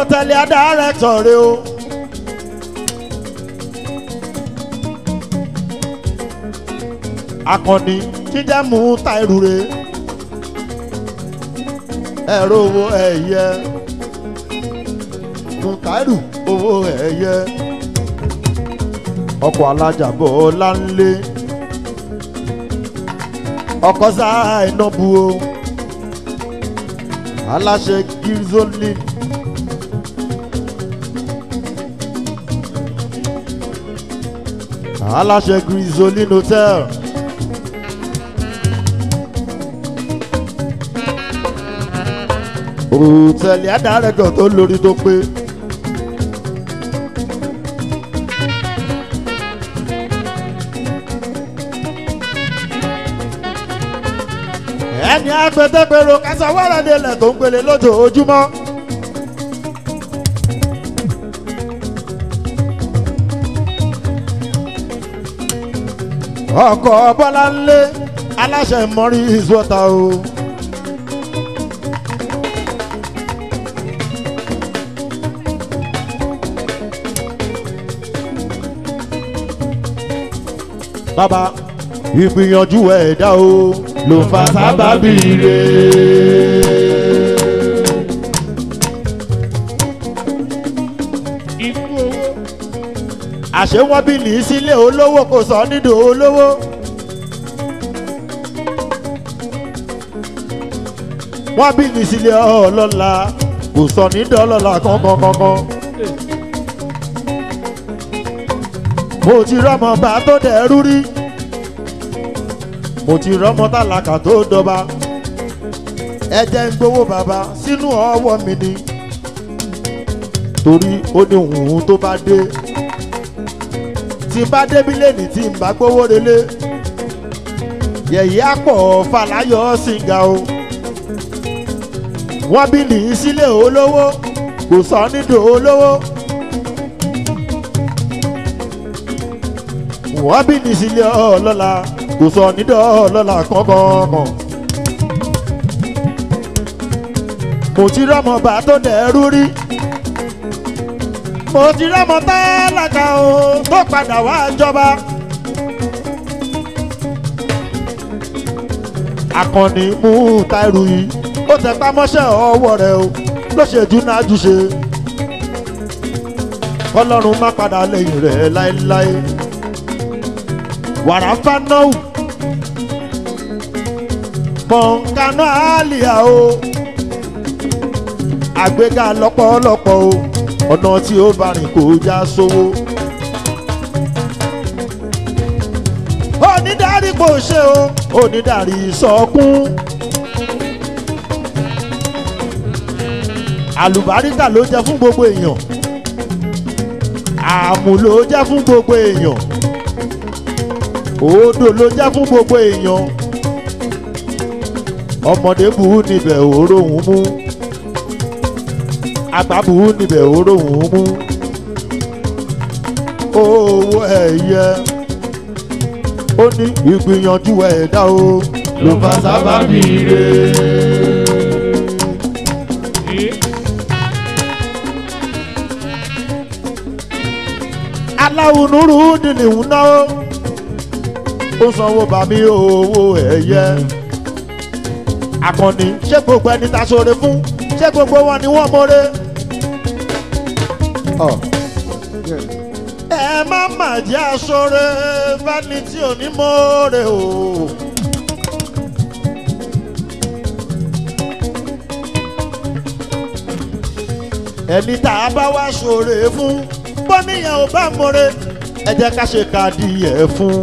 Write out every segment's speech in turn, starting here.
tẹ̀lé adáyẹ̀tọ̀ rẹ o. akọni jíjẹ́ mú táìrù re ẹ̀rọ owó ẹ̀yẹ mú táìrù owó ẹ̀yẹ ọkọ̀ alájàbọ̀ láńlé ọkọ̀ sáà iná bu o aláṣẹ girzolin aláṣẹ girzolin hotel. òtẹ̀lì àdàrẹ́dọ̀ tó lórí tó pé. ẹni agbẹ́dẹ́gbẹ́rò kẹsàn wẹ́rẹ́dẹ́lẹ̀ tó ń gbélé lójoojúmọ́. ọkọ̀ bọ́lá ńlé aláṣẹ mọ́rí ìzọ́ta o. bàbá ìgbìyànjú ẹ̀dá o ló ń fa sábàbí rẹ̀. ikú owó àṣé wọ́n bí ní sílé olówó kò sọ nídò olówó. wọ́n bí ní sílé ọlọ́lá kò sọ nídò ọlọ́lá kankan kankan. mo ti rọ́mọ bá tó dẹ̀rú rí mo ti rọ́mọ tálákà tó dọba ẹ jẹ́ ń gbowó bàbá sínú ọwọ́ mi ni torí ó ní òun tó bá dé tí n bá débi lẹ́nìí tí n bá gbowó relé yẹ̀yẹ́ àpọ̀ fàlàyọ̀ sìngà o wọ́n bí nìyí sílé olówó kò sọ nídò olówó. wọ́n bí ní sílé ọlọ́la kò sọ nídọ̀ ọlọ́la kankan. mo ti rọ́mọ bá tó dẹ̀rú rí mo ti rọ́mọ tálákà o tó padà wá jọba. akọni mú táìrù yìí ó tẹ pamọ́ṣẹ́ ọwọ́ rẹ̀ o ló ṣe júnájú ṣe ọlọ́run má padà lẹ́yìn rẹ̀ láéláé wàràfà náà mọ̀nkánná àlìyá o àgbéga lọ́pọ̀lọpọ̀ o ọ̀nà tí ó bá rìn kò já sówó. onídàárí kò ṣe o onídàárí sọkún. àlùbáríkà ló jẹ́ fún gbogbo èèyàn àmù ló jẹ́ fún gbogbo èèyàn odò ló jẹ́ fún gbogbo èèyàn ọmọdé bù ú níbẹ̀ òróhùn mú àgbà bù ú níbẹ̀ òróhùn mú owó ẹ̀yẹ ó ní ìgbìyànjú ẹ̀dá o ló bá sábà bí ire. aláwo nuru dìní ń náwó ó sanwó bàmí owó ẹ̀yẹ akọni ṣé gbogbo ẹni ta sóore fún ṣé gbogbo wọn ni wọ́n mọ́re. ẹ má mà jẹ́ aṣọ́re fẹ́ni tí ò ní mọ́re o. ẹni tá a bá wá ṣoore fún bọ́níyàn ò bá mọ́re ẹ jẹ́ ká ṣe káàdì ẹ̀ fún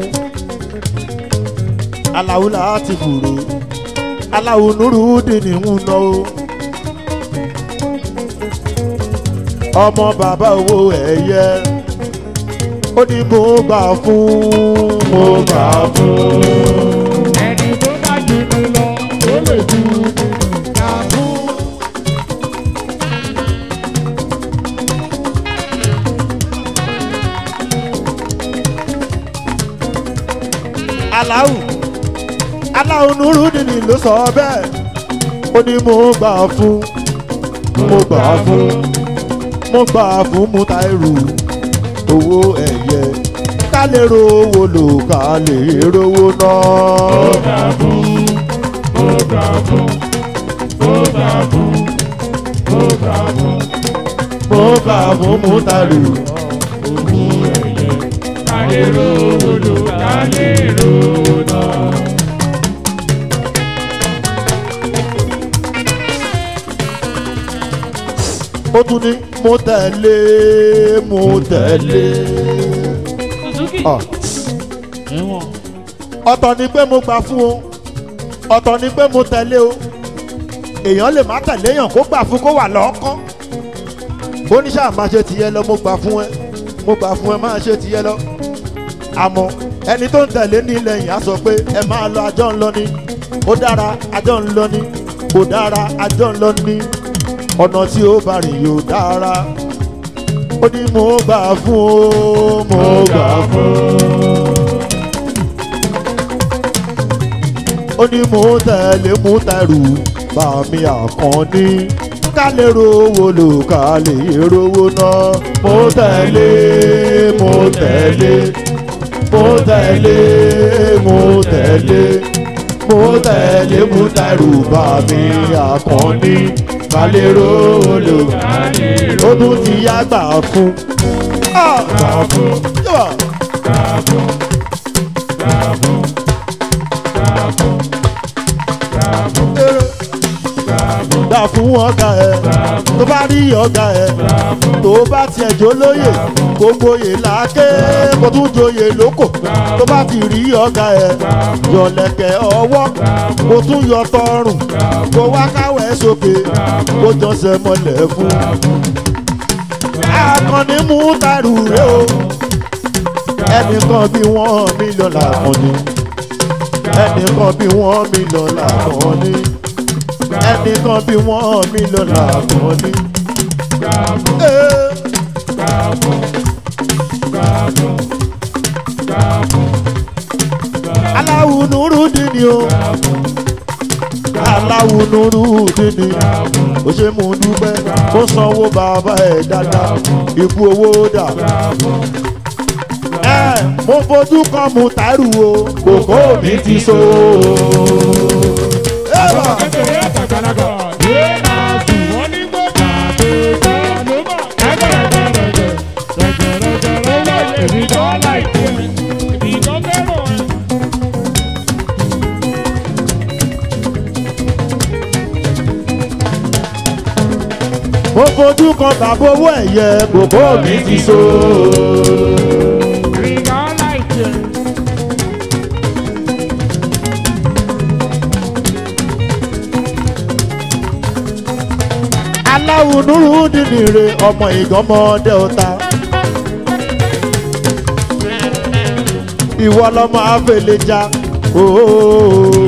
aláwo láti fòrò aláwo nuru dìní ń ná o. ọmọ bàbá owó ẹ̀yẹ ó ní mo gbà fún mo gbà fún. ẹni tó bá jù mí lọ ó lè ju ká fún. aláwo aláwo nuru dìní ló sọ bẹ́ẹ̀ ó ní mo gbà fún mo gbà fún. mo gbà fún Mutairu owó ẹ̀yẹ ká lè rówó lò ká lè rówó ná. Ó gbà fún, ó gbà fún, ó gbà fún, ó gbà fún. mo gbà fún Mutairu Owó ẹ̀yẹ ká lè rówó lò ká lè rówó ná. ó tún ní mo tẹ̀lé mo tẹ̀lé. Suzuki. Ah. Ẹ̀wọ̀n. ọ̀tọ̀ ni pé mo gbà fún o ọ̀tọ̀ ni pé mo tẹ̀lé o èèyàn lè má tẹ̀lé èèyàn kó gbà fún kó wà lọ́ọ́kán oníṣà máa ṣe tìyẹ lọ mo gbà fún ẹ mo gbà fún ẹ máa ṣe tìyẹ lọ àmọ́ ẹni tó ń tẹ̀lé ní ilẹ̀ yìí á sọ pé ẹ máa lọ àjọ ń lọ ni ó dára àjọ ń lọ ni kò dára àjọ ń lọ ni ọ̀nà tí ó bá rìn yóò dára ó ní mo gbà fún o mo gbà fún ó ní mo tẹ̀lé Mutairu bá mi àkànní ká lè rówó lò ká lè rówó ná mo tẹ̀lé mo tẹ̀lé mo tẹ̀lé mo tẹ̀lé mo tẹ̀lé Mutairu bá mi àkànní ká lè rówó lò Ká lè ó tún ti yá gbà fún. Ah! gbà fún, Yíwà. gbà fún, gbà fún, gbà fún, gbà fún, Eré. gbà fún, gbà fún ọ̀gá ẹ̀ tó bá rí ọ̀gá ẹ̀ gbà fún. tó bá tiẹ̀ jó lóyè kó gboyè láké kó tún joyè lóko tó bá ti rí ọ̀gá ẹ̀ yọ̀lẹ̀kẹ̀ ọwọ́ kó tún yọ tọrùn kó wá káwẹ̀ sókè kó jọ́sẹ̀ mọ́lẹ̀ fún. akọni Mutairu rẹ o ẹnìkan bí wọ́n mílíọ̀nù làkànni ẹnìkan bí wọ́n mílíọ̀nù làkànni ẹnìkan bí wọ́n mílíọ̀nù làkànni. Ee. aláwo nuru dini o aláwo nuru dini ó ṣe mú dúpẹ́ ó sanwó bàbá ẹ̀ dáadáa ikú owó dà. ẹ mo fojú kan Mutairu o kòkó mi ti so. ẹ bá Kékeré àtàgbàlagbà yé máa sùn wọ́n ní gbọ́dọ̀ àgbègbè ló mọ̀. Ẹgbẹ̀rẹ̀gbẹ̀rẹ̀gbẹ̀ rẹ̀gbẹ̀rẹ̀gbẹ̀rẹ̀ wọ̀ èmi tó láìpẹ́ èmi tó fẹ́ràn ẹ̀. mo fojú kan bàbá owó ẹ̀yẹ kòkó mi ti so. Èmi tó láìpẹ́. aláwo nuru dini re ọmọ ìgànmọ́dé ọ̀tá. ìwọ lọmọ afẹlẹjà ooo.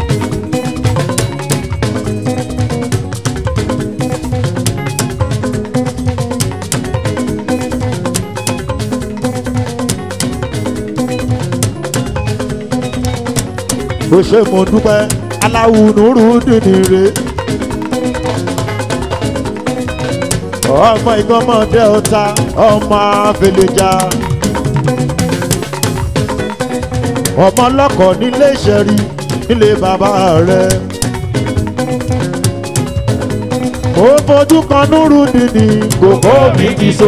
bó ṣe mo dúpẹ́ aláwo nuru dini re. ọmọ ìgbọ́mọdé ọ̀tá ọmọ afẹlẹjà. ọmọ ọlọ́kọ̀ nílé ìṣẹ̀rí nílé bàbá rẹ̀. mo fojú kan núrú dìní kòkó mi ti so.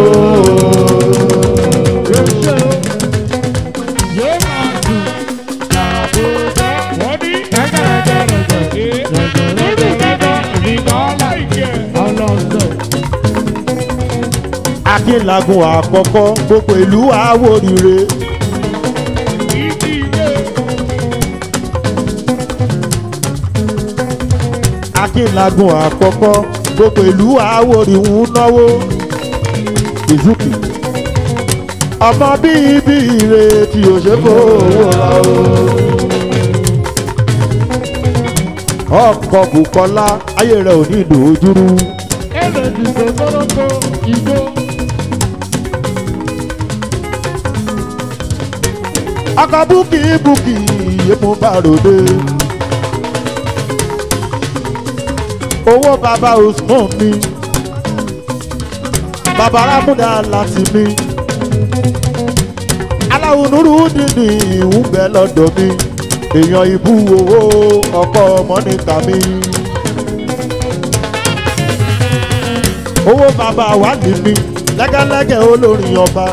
Yé máa sùn àgbègbè wọ́n ní ẹgbẹ̀rẹ̀gbẹ̀rẹ̀gbẹ̀ rẹ̀gbẹ̀rẹ̀gbẹ̀ èmi tó láìpẹ́. Ọlọ́sẹ̀. akínlagun àkọ́kọ́ gbogbo ìlú àwòrire. Ìdí ilé. akínlagun àkọ́kọ́ gbogbo ìlú àwòrì ń náwó. ìzúkì ọmọ bíi bí ire tí o ṣe fowó ra o. ọkọ̀ Bùkọ́lá ayé rẹ̀ ò ní ìdòjúrú. Èrè ti ṣe kórókó igbó. ọkọ̀ búkì búkì èmo bá ròde. owó bàbá Usman mi. bàbá rámúdà láti mi aláwo nuru dídì ń bẹ lọ́dọ̀ mi èèyàn ìbú owó ọkọ mọ́nìkà mi. owó bàbá wà ní mi lẹ́gẹ́lẹ́gẹ́ olórin ọba.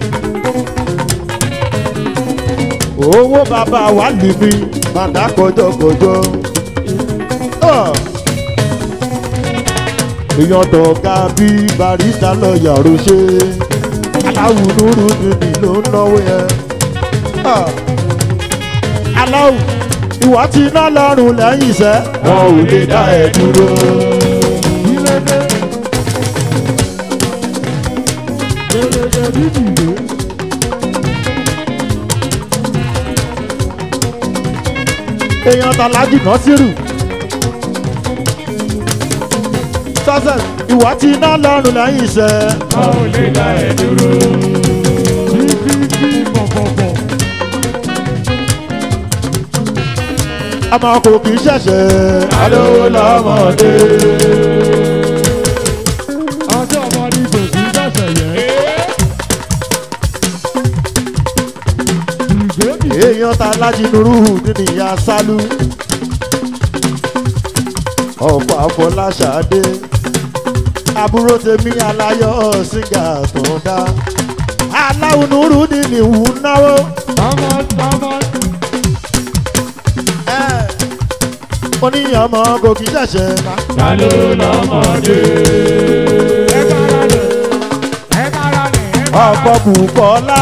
owó bàbá wà ní mi bàdá kọjọkọjọ. èèyàn tọ̀ka bí barista lọ́ọ̀yà roṣẹ́ aláwo nuru dídì ló ń náwó yẹn. Ah aláwù ìwà tí iná lọ́rùn lẹ́yìn iṣẹ́ wọn ò lè dá ẹ dúró. èèyàn tàlájì náà sírù. sọ́sẹ̀ ìwà tí iná lọ́rùn lẹ́yìn iṣẹ́. wọn ò lè dá ẹ dúró. bíbí bọ̀bọ̀bọ̀. ọmọ kò kì í ṣẹ̀ṣẹ̀ alówó lọ́mọdé. ọjọ́ ọmọdé kò sí sẹ̀sẹ̀ yẹn. ìgbóni èèyàn ta lájínúrú nínú ìyá sálú. ọ̀pọ̀ àfọláṣadé àbúrò tèmi aláyọ̀ síngà tó ń dá. aláwùnúrú nínú ìwú náwó. ọmọ ọmọ mo ní ọmọ kò kì í ṣẹ̀ṣẹ̀ ká. ta ló lọ́mọdé. ẹ kára lẹ̀ ẹ kára lẹ̀ ẹ kára ọ̀pọ̀ bùkọ́lá.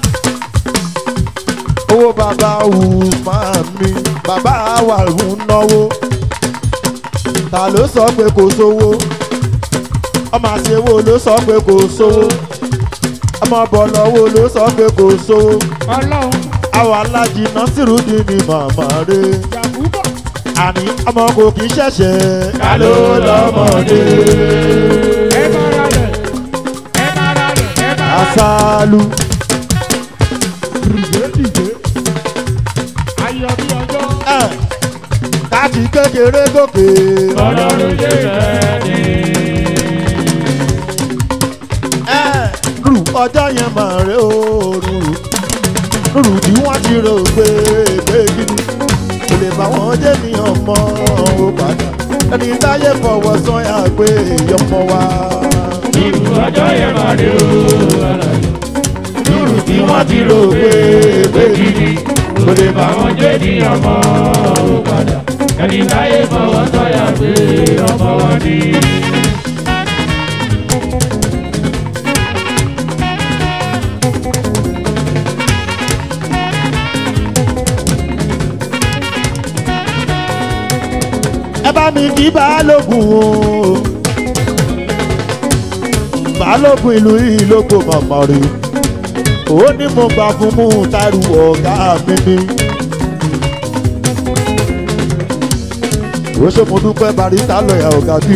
owó bàbá usman mi bàbá wà ń náwó. ta ló sọ pé kò sówó? ọmọ àṣewó ló sọ pé kò sówó. ọmọ bọ̀lọ́wọ́ ló sọ pé kò sówó. ọlọ́run àwọn alájí násìrúdì ni màmá rẹ̀. yàgùbọ̀. àní ọmọ kò kì í ṣẹ̀ṣẹ̀. ta ló lọ́mọdé. ẹ kára lẹ̀ ẹ kára lẹ̀ ẹ kára lẹ̀. àṣàlù. dìde dìde. ayọ̀ bí ọjọ́. ẹ̀ káàtì kékeré gòkè. ọlọ́run ṣe rẹ̀ ni. ẹ̀ rù ọjọ́ yẹn máa rẹ̀ ó rù rù tí wọ́n ti rò pé pé gidi kò lè bá wọn jẹ́ ní ọmọ ó padà ẹni táyé fọwọ́ sọ́yà pé ọmọ wa. irú ọjọ́ yẹn máa rí o. rù tí wọ́n ti rò pé pé gidi kò lè bá wọn jẹ́ ní ọmọ ó padà. ẹni táyé fọwọ́ sọ́yà pé ọmọ wọn ni. ẹ bá mi kí balógun o balógun ìlú ìlógbò mọ̀mọ́ rí ó ní mo gbà fún mú tárù ọ̀gá mi ni. ó ṣe mo dúpẹ́ barista lọ́yà ọ̀gá bí.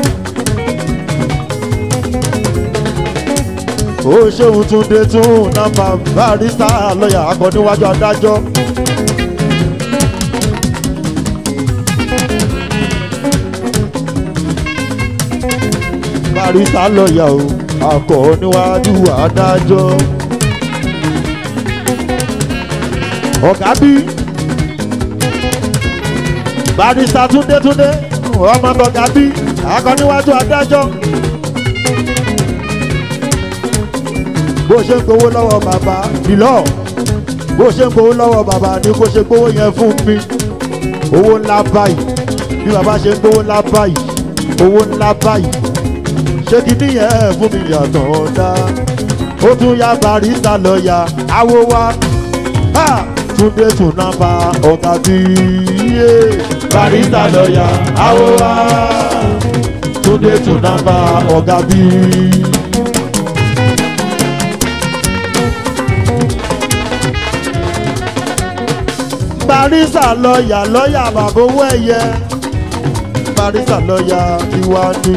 ó ṣeun túnde tún nọ́mbà barista lọ́yà akọ níwájú adájọ́. barista lọ́yà o akọ níwájú adájọ́. ọ̀gá bí barista túndé túndé ọmọ tọ̀gá bí akọ níwájú adájọ́. bó ṣe ń gbowó lọ́wọ́ bàbá bìlọ́ bó ṣe ń gbowó lọ́wọ́ bàbá ni kó ṣe gbowó yẹn fún mi owó ńlá báyìí bí bàbá ṣe ń gbowó ńlá báyìí owó ńlá báyìí ṣé kí nìyẹn fún mi yàtọ̀ ọ̀dá ó tún ya barista lọ́ọ̀yà awo wa ha túndé tún nàbà ọ̀gá bíyé barista lọ́ọ̀yà awo wa túndé tún nàbà ọ̀gá bíyé. barista lọ́ọ̀yà lọ́ọ̀yà bàbá owó ẹ̀yẹ barista lọ́ọ̀yà tiwa ni.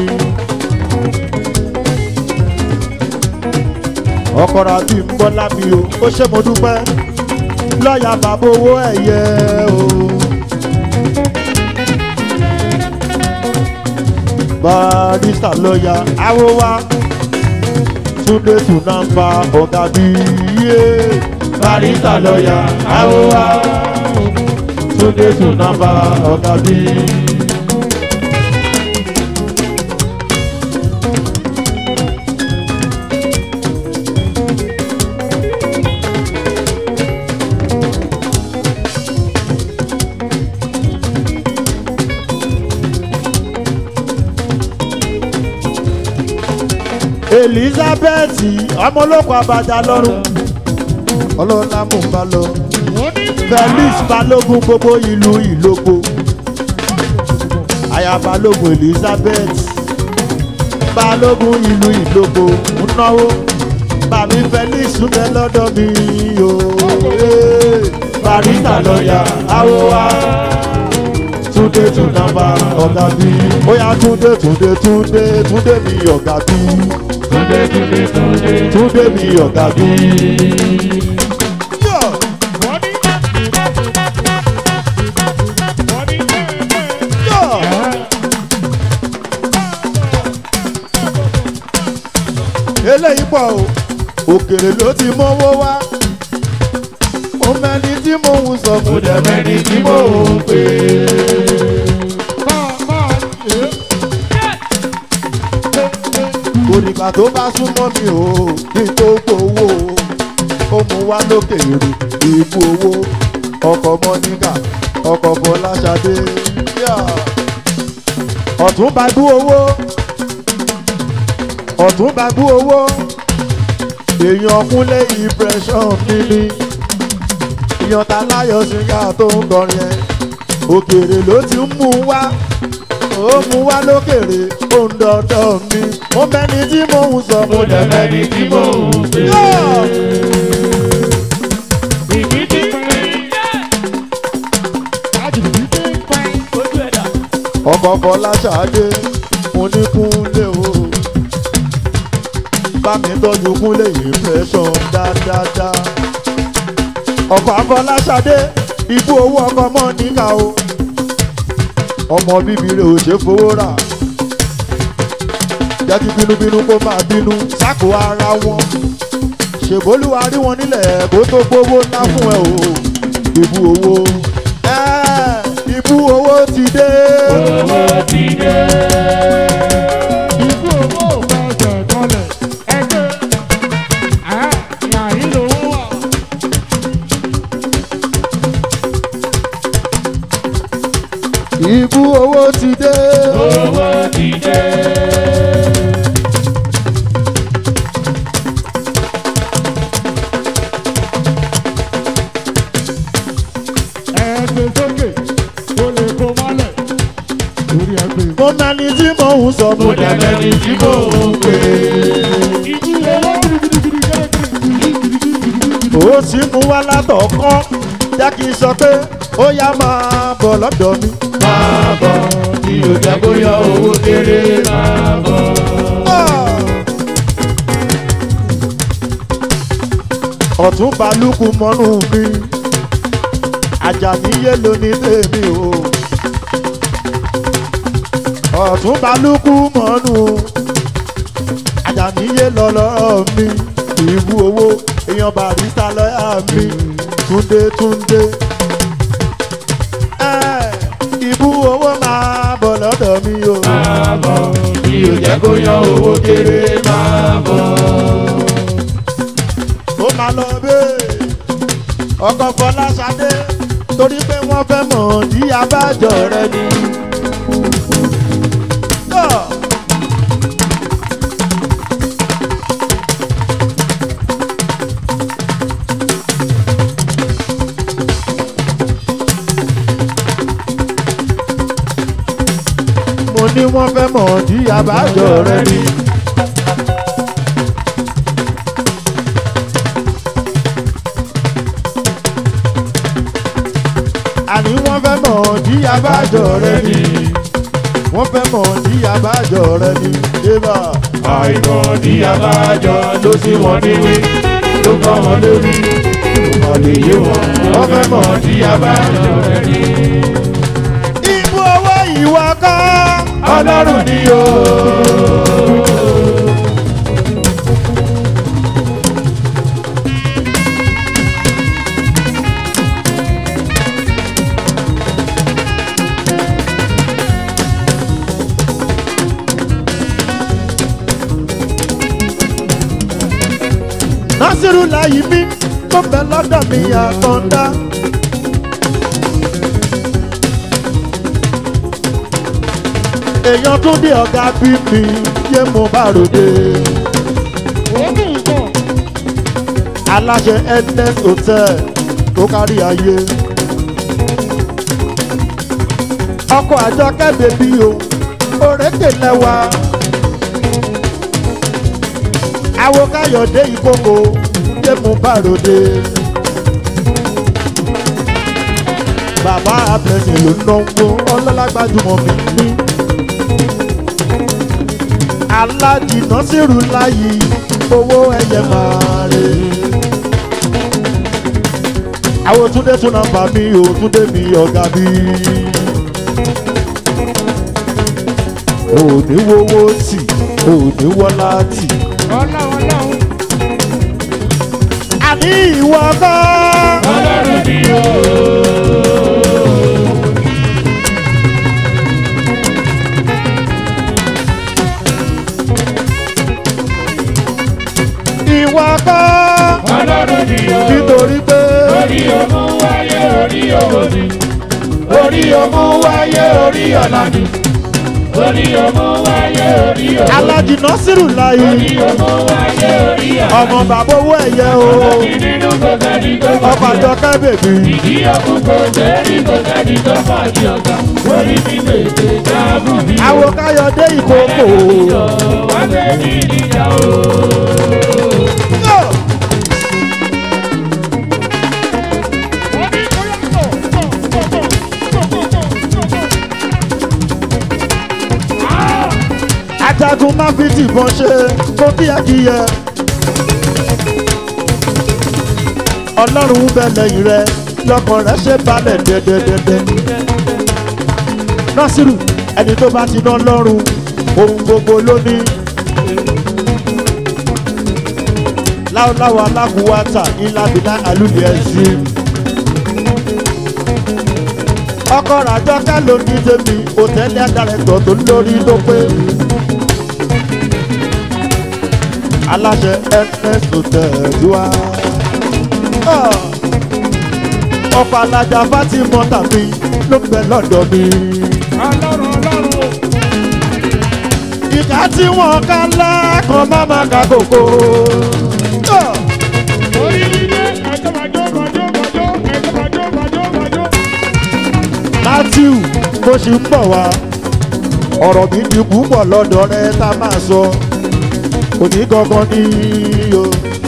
ọkọ̀rọ̀ àti nbọ́lá mi o ó ṣe mo dúpẹ́ lọ́ọ̀yà bàbá owó ẹ̀yẹ o. barista lọ́ọ̀yà awo wa túndé tùnàmbà ọ̀gá bíyé barista lọ́ọ̀yà àwòwá túndé tùnàmbà ọ̀gá bíyé. elizabeth ọmọlọ́kọ̀ abàjá lọ́rùn ọlọ́lá mò ń bá lọ felix balógun gbogbo ìlú ìlógbò aya balógun elizabeth balógun ìlú ìlógbò ń náwó bàmí felix ń bẹ lọ́dọ̀ mi o ee, barista lọ́ọ̀yà àwòwá túndé túnàmbà ọ̀gá bí bóyá túndé túndé túndé túndé mi ọ̀gá bí Túndé túndé túndé. túndé mi ọ̀gá bí. Wọ́n ní. Wọ́n ní bẹ́ẹ̀ eléyìí pọ̀ o òkèrè ló ti mọ́wọ́ wá mo mẹ́ni tí mò ń sọ kò dẹ̀ mẹ́ni tí mò ń pè máa máa ṣe é. òrìkà tó bá súnmọ́ mi o kí n tó gbowó ó mú wá lókèrè ìbú owó ọkọ̀ mọ́níkà ọkọ̀ fọláṣadé Yeah. ọ̀tún bá gbú owó ọ̀tún bá gbú owó èèyàn kúnlé impression mi ni èèyàn ta láyọ̀ síngà tó ń kọrin ẹ̀ òkèrè ló ti ń mú wá ó mú wá lókèrè ó ń dọ̀dọ̀ mi mo mẹ́ni tí mò ń sọ mo dẹ̀ mẹ́ni tí mò ń pè é. Ìbí ti pín. Àjùbí ti pín. Ojú ẹ̀dá. ọkọ̀ fọláṣadé mo ní kúnlé o bá mi tọ́jú kúnlé impression dáadáa ọkọ̀ afọláṣadé ibú owó ọkọ̀ mọ́ níkà o ọmọ bíbí rẹ̀ ò ṣe fowó rà jẹ́ kí bínúbínú kó máa bínú sákò ara wọn ṣèbólúwa rí wọn nílẹ̀ kó tó gbówó ńlá fún ẹ o ibú owó ẹ́ ibú owó ti dé. Owó ti dé. Ikú owó fẹsẹ̀ kanlẹ̀. Ẹgbẹ́. Ẹ́ yàrá lówó wà. Ibú owó ti dé. Owó ti dé. Ẹgbẹ́ sókè, ó lè kó mọ́lẹ̀. Lórí ẹgbẹ́. Mo mẹ́ni tí mò ń sọ, mo dẹ̀ mẹ́ni tí mò ń pè Ikú owó gidigidi gidigidi. é. Ó sì mú wá látọ̀kọ́, jẹ́ kí n sọ pé ó yá máa bọ̀ lọ́dọ̀ mi. Máa bọ̀, mi ò jẹ́ kó yọ owó kéré máa bọ̀. Ọ̀tún balùkù mọ́nú mi, àjàní yé ló ní tèmi o. Ọ̀tún balùkù mọ́nú, àjàní yé lọ́lọ́rọ̀ mi. Ìbú owó, èèyàn barista lọ́yà mi, túndé túndé. Ẹ́, Ìbú owó máa bọ̀ lọ́dọ̀ mi o. Máa bọ̀, mi ò jẹ́ kó yọ owó kéré máa bọ̀. ó máa lọ bẹ́ẹ̀ ọkọ̀ fọláṣadé torí pé wọ́n fẹ́ mọ̀ ní abájọ rẹ ni. Tọ́. mo ní wọ́n fẹ́ mọ̀ ní abájọ rẹ ni. àní wọ́n fẹ́ mọ̀ ní abájọ rẹ ni. wọ́n fẹ́ mọ̀ ní abájọ rẹ ni. débà Àìmọ̀ ní abájọ ló sí wọn níwé, ló kọ́ wọn lórí, ló kọ́ lè yé wọn. Wọ́n fẹ́ mọ̀ ní abájọ rẹ̀ ní. ibú owó ìwọ kọ́. Ọlọ́run ni o. násìrù láyé mi tó bẹ lọ́dọ̀ mi àkàndá. èèyàn tún dé ọ̀gá bí mi yé mo bá ròde. Òógùn nǹkan. aláṣẹ ns hotel tó kárí ayé. ọkọ̀ àjọ kẹ́bẹ̀ bí o òrékè lẹ́wà. àwo káyọ̀dé ìkókò yé mo bá ròde. bàbá abẹ́sìn ló ń náwó ọlọ́lágbájúmọ̀ mi ní. alájìnà sírù láyé owó ẹyẹ máa rè. àwọn túndé tún nàmbà mi ò túndé mi ọ̀gá mi. òní wowó tì òní wọlá tì. Ọlọ́run ọlọ́run. àní ìwọ kọ́. Ọlọ́run ni o. ìwọ kọ́. Ọlọ́run ni o. nítorí pé Orí ọmọ wáyé orí owó ni. Orí ọmọ wáyé orí ọ̀la ni. Orí ọmọ wáyé orí owó ni. alájìnà sírù láyé Orí ọmọ wáyé orí ọ̀la ni. ọmọ bàbá owó ẹ̀yẹ o Nínú kò sẹ́ni tó mọ̀ ọkọ̀ àjọ kẹ́bẹ̀bì. Ìdí ọkùn kò sẹ́ni kò sẹ́ni tó mọ̀ ní ọ̀gá. Orí mi tètè jáàmù mi. àwọn káyọ̀dé ìkókò. Wá gbé mi níjà o. ajagun má fi tìbọn ṣe kó kíyẹkíyẹ. ọlọ́run ń bẹ lẹ́yìn rẹ lọ́kàn rẹ ṣe balẹ̀ dẹ́dẹ́dẹ́dẹ́. nọ́sírù ẹni tó bá ti ná lọ́rùn ohun gbogbo ló ní. láwùláwà alákùúwátà ìlàbílà àlùlẹ̀ ẹ̀sìn. ọkọ̀ ràjọ́kẹ́ ló ní tèmi òtẹ́lẹ̀ dàrẹ́tọ̀ tó lórí ló pé. aláṣẹ ns hotel wá. ọkọ̀ alájà fatima tàbí ló ń bẹ lọ́dọ̀ mi. Ọlọ́run ọlọ́run. ìka tí wọ́n ká lákàn má má ka kòkó. Orí ilé ẹjọ́ bàjọ́ bàjọ́ bàjọ́ ẹjọ́ bàjọ́ bàjọ́ bàjọ́. matthew bó ṣe ń bọ̀ wá ọ̀rọ̀ mi di púpọ̀ lọ́dọ̀ rẹ tá a máa sọ òní gangan ní o.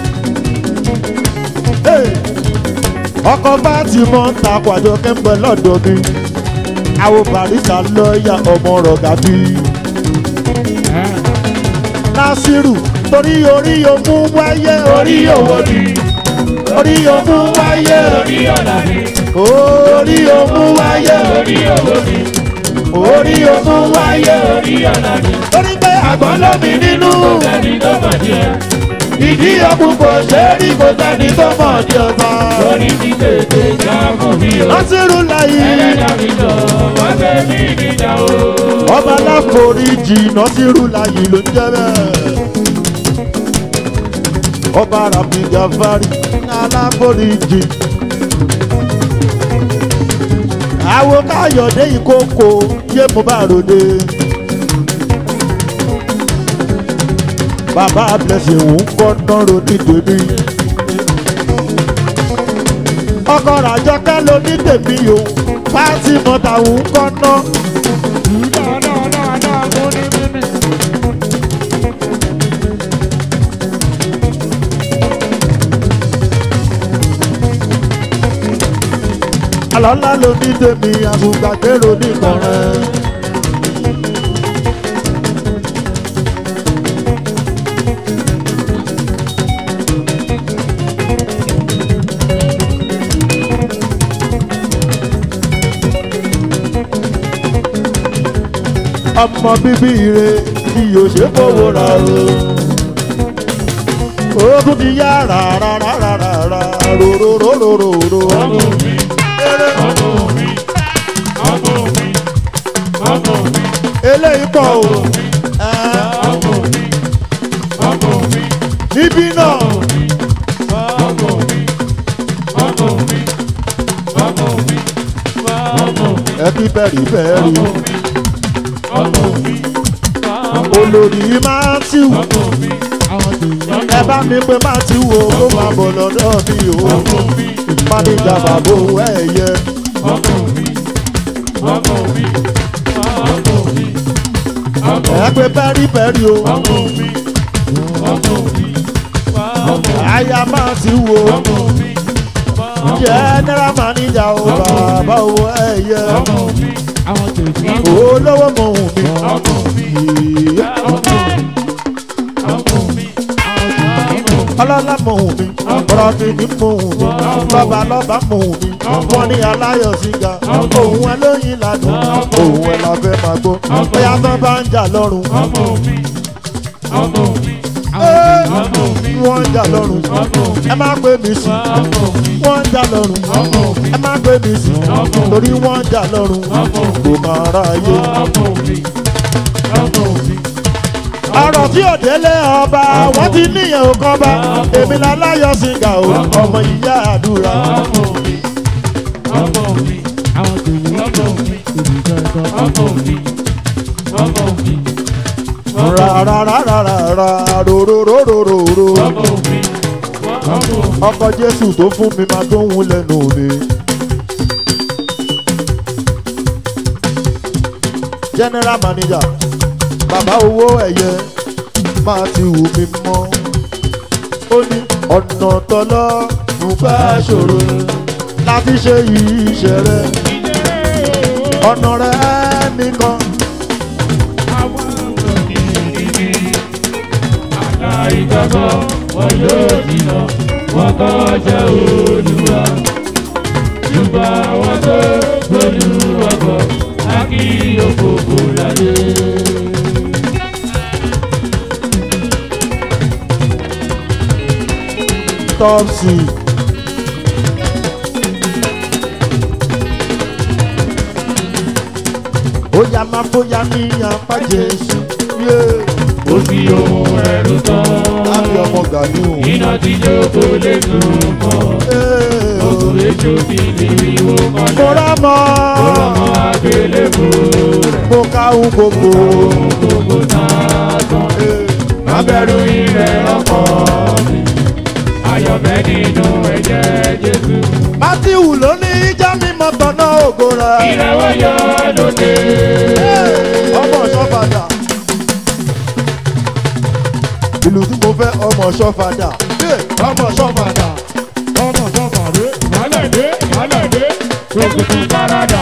Hey! ọkọ̀ bá ti mọ́ ta pàjọ kẹ́ńpẹ́ lọ́dọ̀ mi àwọn barista lọ́ọ̀yà ọmọ rọ̀gà bí. nasiru torí orí omú wáyé orí owó ni orí omú wáyé Orí ọ̀la ni. orí omú wáyé Orí owó ni. orí omú wáyé Orí ọ̀la ni. torí pé àgbọn lómi nínú Sẹ́ni tó mọ̀ ní ẹ. ìdí ọkùn kò ṣe é rí kò sẹ́ni tó mọ̀ ní ọba. Orí mi tètè jáàmù mi o. nasiru láyé Ẹlẹ́dàá mi jọ wá gbé mi níjà o. ọba aláforíjì nasiru láyé ló ń jẹ́ bẹ́ẹ̀. ọba rabi jafari aláforíjì. àwo káyọ̀dé ìkókò yé mo bá ròde. bàbá blessing ń kọ́ nọ́rọ̀ nítorí. ọkọ ràjọkẹ́ ló ní tèmi o pàtí mọ́ta ń kọ́ ná. Dáadáa mo ní mímí. àlọ́lá ló ní tèmi àbùgbàgbèrò nìkọ̀rẹ́. ọmọ bíbí ire tí yóò ṣe fowó ra o. ogun ti yá rárárárárá rorororororo. Ọmọ mi, ọmọ mi, ọmọ mi, ọmọ mi, eléyìí pọ̀ o. Ẹ́, ọmọ mi, ọmọ mi, níbí náà ẹbí bẹ̀rì bẹ̀rì ọmọ mi olórí matthew ọmọ mi àwọn tèèyàn ẹ bá mi pé matthew o kó máa bọ̀ lọ́dọ̀ mi o ọmọ mi mánìjà bàbá owó ẹ̀yẹ ọmọ mi ọmọ mi ọmọ mi ọmọ ẹ pé bẹ̀rì bẹ̀rì o ọmọ mi ọmọ mi ọmọ àyà matthew o ọmọ mi general manager o bàbá owó ẹ̀yẹ ọmọ mi àwọn tèèyàn olówó mọ̀hún mi. ọmọ mi ọmọ mi ọmọ mi ọmọ mi. ọlọ́lá mọ̀hún mi bọ́rọ̀dìní mọ̀hún mi lọ́ba lọ́ba mọ̀hún mi wọ́n ní aláyọ̀ síga òun ẹ lóyin ládùn òun ẹ la fẹ́ máa gbọ́ bóyá tán bá ń jà lọ́rùn ọmọ mi ọmọ mi Ẹ́, ọmọ mi wọ́n ń jà lọ́rùn ọmọ mi ẹ má pè mí sí ọmọ mi wọ́n ń jà lọ́rùn ọmọ mi ẹ má pè mí sí torí wọ́n ń jà lọ́rùn kò máa ráyè. ọmọ mi ọmọ mi ọ̀rọ̀ tí ò délé ọba wọ́n ti níyẹn ò kọ́ bá èmi láláyọ̀ síga o ọmọ ìyá àdúrà. ọmọ mi ọmọ mi àwọn tèèyàn ọmọ mi ọmọ mi ọmọ mi rárárárárá rorororororo ọmọ mi ọmọ mi. ọkọ jésù tó fún mi máa tó ń lẹ́nu mi. general manager bàbá owó ẹ̀yẹ máa ti wù mí mọ́ ó ní ọ̀nà tọ́lọ́ nígbà ṣòro láti ṣe iṣẹ́ rẹ̀ ọ̀nà rẹ̀ nìkan Àìgbàgbọ́ wọn yóò jìnà wọn kọjá olúwa. Ṣùgbọ́n àwọn tó gbólúwa bọ̀ á kí òkòkò láyé. tọ́psì. ó yá máa bóyá ní apá jésù yé Ó fi ohun ẹ̀rù tán. láti ọmọ gàdú. Iná tí jókòó lè sùn mọ́. Òkú èso ti di wíwó mo kọjá. rá mọ́ Ọmọ àgbélébù rẹ̀ mo ká ohun gbogbo. gbogbo náà tán. Abẹ́rù ilẹ̀ ọkọ mi. Ayọ̀bẹ nínú ẹ̀jẹ̀ Jésù. mátíwù ló ní ìjà mímọ́ tọ̀nà ògo rẹ̀. Ìrẹ̀wọ̀ yọ lóde. ọmọ ṣọ́fàdà. ìlú tí mo fẹ́ ọmọ ṣọ́fàdà. ọmọ ṣọ́fàdà. Ọmọ sọ́kà dé. Ìyálẹ̀ dé. Ìyálẹ̀ dé. Òkùnkù parada.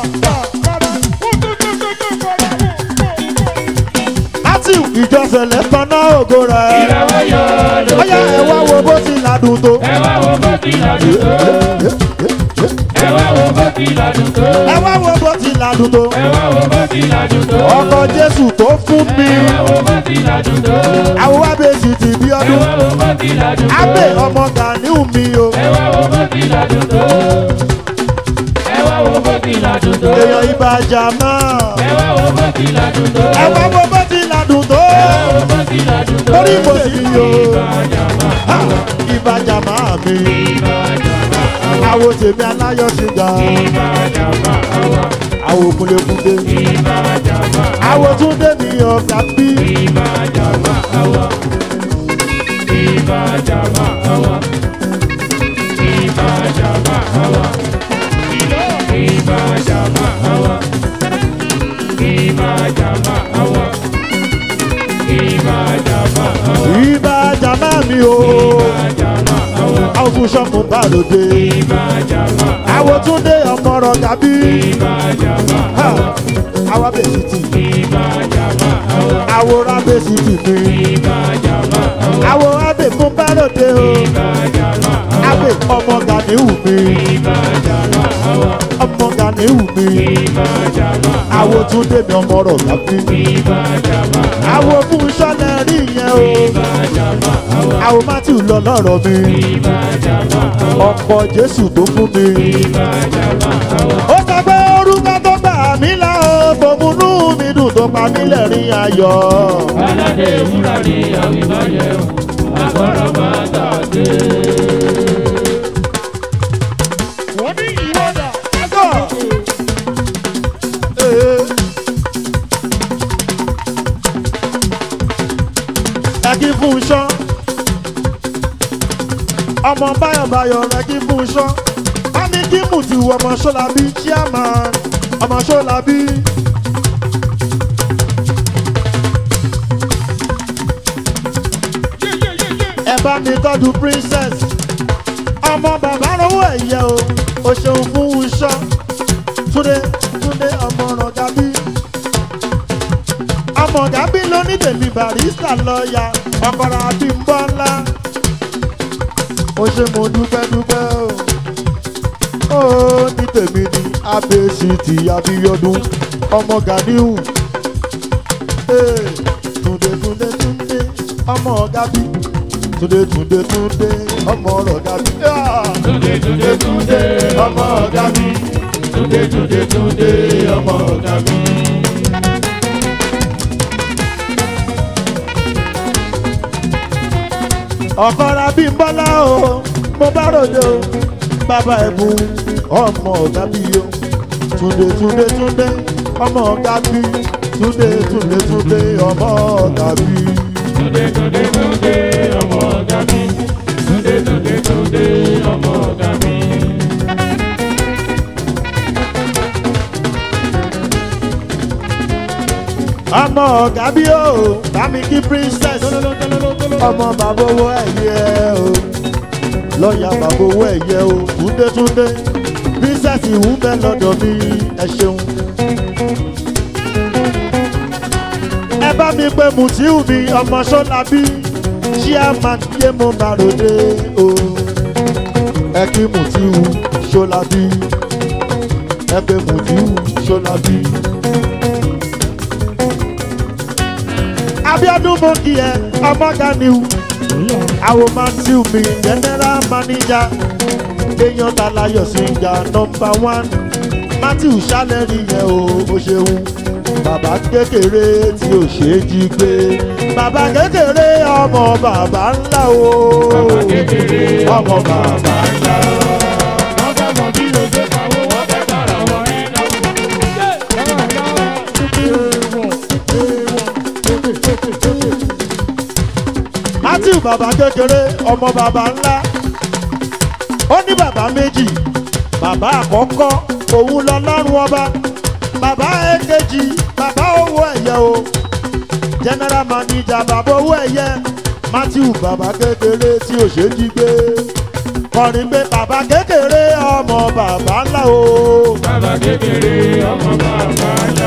mátíwù ìjọsẹ̀lẹ̀ tọ̀nà ògo rẹ̀. Ìrẹ̀wọ̀ yọ lóde. bóyá ẹ wá wo bó ti ládùn tó. Ẹ wá wo bó ti ládùn tó. Ẹ wá wo bó ti ládùn tó. ẹ wá wo bó ti ládùn tó. Ẹ wá wo bó ti ládùn tó. ọkọ jésù tó fún mi. Ẹ wá wo bó ti ládùn tó. àwọn abèsì ti bí Ẹ ọdún. wá wo bó ti ládùn tó. abẹ ọmọ ganiu mi o. Ẹ wá wo bó ti ládùn tó. Ẹ wá wo bó ti ládùn tó. èèyàn ìbàjá náà. Ẹ wá wo bó ti ládùn tó. ẹ wá wo bó ti ládùn tó. Ẹ wá wo bó ti ládùn tó. Orí mo sì yí o. Ìbàjá máa Ha! ìbàjá máa mi. ìbàjá máa àwo tèmi aláyọ̀ sí ga. ìbàjá máa wá. àwo kúlẹ̀kúlẹ̀. Ìbàjá máa àwo túndé mi ọ̀gá bí. ìbàjá máa wá. Ìbàjá máa wá. Ìbàjá máa wá. Ìbàjá máa wá. Ìbàjá máa wá. Ìbàjá máa wá. ìbàjá máa mi o. Ìbàjá máa wá. àwọn fún sọ́kùn bá lóde. Ìbàjá máa wá. àwo túndé ọmọ ọ̀gá bí. Ìbàjá máa Ha! wá. àwa bèsì tì. Ìbàjá máa wá. àwòrán bèsì tì mi. Ìbàjá máa wá. àwo abẹ fún bá lóde o. Ìbàjá máa wá. abẹ ọmọ ganiu mi. Ìbàjá máa wá. ọmọ ganiu mi. Ìbàjá máa wá. àwo túndé mi ọmọ ọ̀gá bí. Ìbàjá máa wá. àwo fún sọ́lẹ̀ rí yẹn o. Ìbàjá máa wá. àwo matthew lọ lọ́rọ̀ mi. Ìbàjá máa wá. ọ̀pọ̀ jésù tó fún mi. Ìbàjá máa wá. ó sọ pé orúkọ tó gbà mí là ó fòmùnú mi dùn tó pa mí lẹ́rìn ayọ̀. Aládé wúrà ni àwìbáyé o, àgbọ̀rọ̀ máa tàdé. wọ́n ní ìwọ́dà. ọmọ báyọ̀báyọ̀ rẹ kí fún iṣọ́ bá ní kí mùtì wọ ọmọ ṣọ́làbí chairman ọmọ ṣọ́làbí. ẹ bá mi tọ́jú princess ọmọ bàbá rówó ẹ̀yẹ o o ṣeun fún iṣọ́ túnde túnde ọmọ ọ̀rọ̀ gàbí ọmọ gàbí ló ní tèmi barista lọ́ọ̀yà ọkọ̀rọ̀ àbí ń bọ́ ńlá ó ṣe mo dúpẹ́ dúpẹ́ o ó ní tèmi ní abc ti abíyọdún ọmọ ganiu Ee, túnde túnde túnde ọmọ gàbí túnde túnde túnde ọmọ ọ̀rọ̀ gàbí. Ah! Túndé túndé túndé ọmọ ọ̀gá mi. Túndé túndé túndé ọmọ ọ̀gá mi. ọ̀kọ́ra bí n bọ́lá o mo bá ròde o bàbá ẹ̀bùn ọmọ ọ̀gá bí o túnde túnde túnde ọmọ ọ̀gá bí túnde túnde túnde ọmọ ọ̀gá bí. Túndé túndé túndé ọmọ ọ̀gá mi. Túndé túndé túndé ọmọ ọ̀gá mi. ọmọ ọ̀gá bí o bámi kí princess ọmọ bàbá owó ẹ̀yẹ o lọ́ọ̀yà bàbá owó ẹ̀yẹ o túnde túnde princess ìwú bẹ́ lọ́dọ̀ mi ẹ ṣeun. ẹ bá mi pé mutiu mi ọmọ sọlábí chairman yé mo bá ròde o ẹ kí mutiu sọlábí ẹ pé mutiu sọlábí. abiodun mo kí ẹ ọmọ ganiu àwọn matthew mi general manager èèyàn tàlàyọ̀ síga nọmba one matthew ṣálẹ́rì yẹn o ó ṣeun bàbá kékeré tí ò ṣe é jí gbé bàbá kékeré ọmọ bàbá ńlá o Bàbá kékeré ọmọ bàbá ńlá. Wọ́n fẹ́ mọ bí o ṣe pawó, wọ́n fẹ́ bára wọn ẹ̀ náà. matthew bàbá kékeré ọmọ bàbá ńlá ó ní bàbá méjì bàbá àkọ́kọ́ òun lọ́lọ́run ọba bàbá èkejì bàbá owó ẹ̀yẹ o general manager bàbá owó ẹ̀yẹ matthew bàbá kékeré tí ò ṣe jí gbé kọrin pé bàbá kékeré ọmọ bàbá ńlá o Bàbá kékeré ọmọ bàbá ńlá.